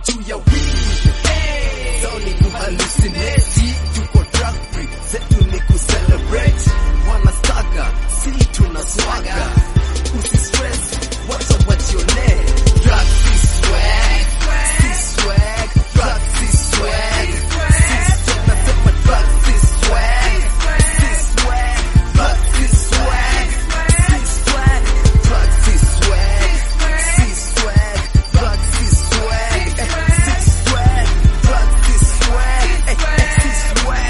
juu ya weed Zao ni kuhallucinate tuko drug free zetu ni kucelebrate wanastaga si tuna swaga usistress wacha wajione drug si swag si swag drug si swag si swag nasema drug si swag si swag drug si swag si swag drug si swag si swag drug si swag eh, si swag drug si swag eh, eh, si swag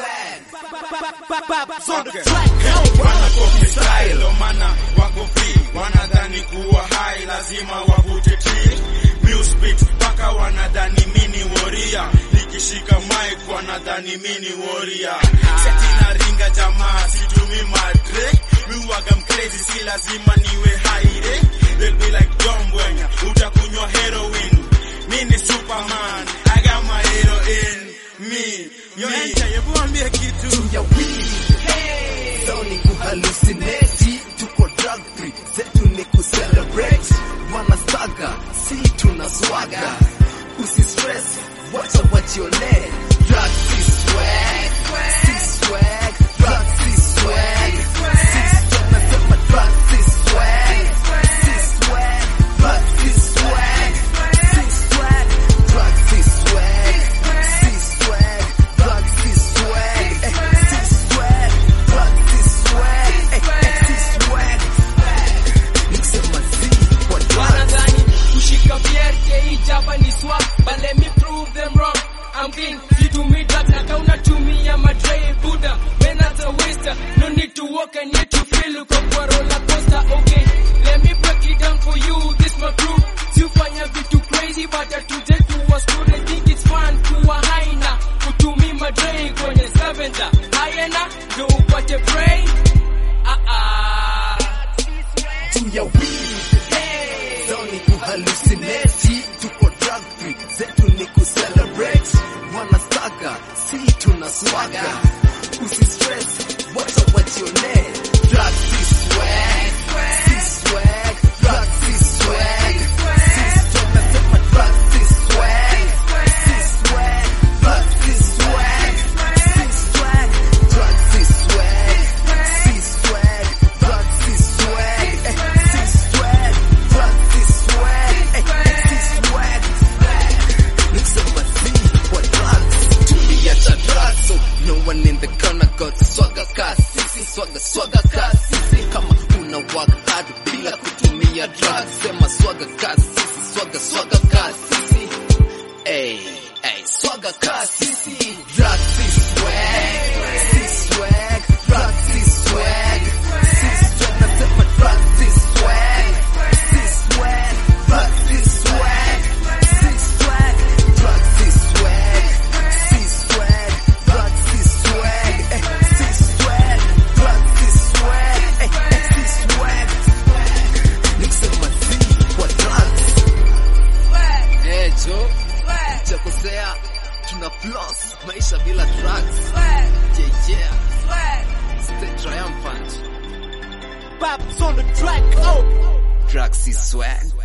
Wana copy style, ndo maana wako free. Wanadhani kuwa high lazima wavute tree. Music beat mpaka wanadhani mini warrior. Nikishika mic wanadhani mini warrior. Seti na ringa jamaa situmi madre. Mi huwaga mcrazy si lazima niwe high eh. They'll be like John Bwenya, utakunywa heroin. Mini Superman, I got my heroin. Me, yo enter, hebu ambie kitu. juu ya weed Zao ni kuhallucinate tuko drug free zetu ni kucelebrate wanastaga si tuna swaga usistress wacha wajione drug si swag si swag drug si swag si swag nasema drug si swag si swag drug si swag si swag drug si swag si swag drug si swag eh, si swag drug si swag eh, eh, si swag nikisema si kwa drug wanadhani kushika BRK jaba ni swag but let me prove them wrong I'm clean situmii drugs na kama unatumia madre buda when as a waster no need to walk and need to feel uko kwa roller coaster okay let me break it down for you this my crew siufanya vitu crazy but atuje kuwa student think it's fun kuwa haina kutumia madre kwenye scavenger hayena ndio upate brain ah ah juu ya weed Zao ni kuhallucinate tuko drug free zetu ni kucelebrate wanastaga si tuna swaga usistress wacha wajione drug si swag si swag drug si swag si swag nasema drug si swag si swag drug si swag si swag drug si swag si swag drug si swag eh, si swag drug si swag eh, eh, si swag nikisema si kwa drugs tuliacha drugs so no one in the corner got swagger kasi sisi swagger swagger kasi sisi kama una work hard bila kutumia drugs sema swagger kasi sisi swagger swagger kasi sisi Ey, ey, swagger kasi sisi drugs si swag si swag drugs si swag si swag nasema drugs si swag si swag drugs si swag si swag drugs si swag si swag drugs si swag eh, si swag drugs si swag eh, eh, si swag nikisema si kwa drugs eh jo chakosea tuna floss maisha bila drugs yeah yeah stay triumphant Babs on the track, oh! drugs is swag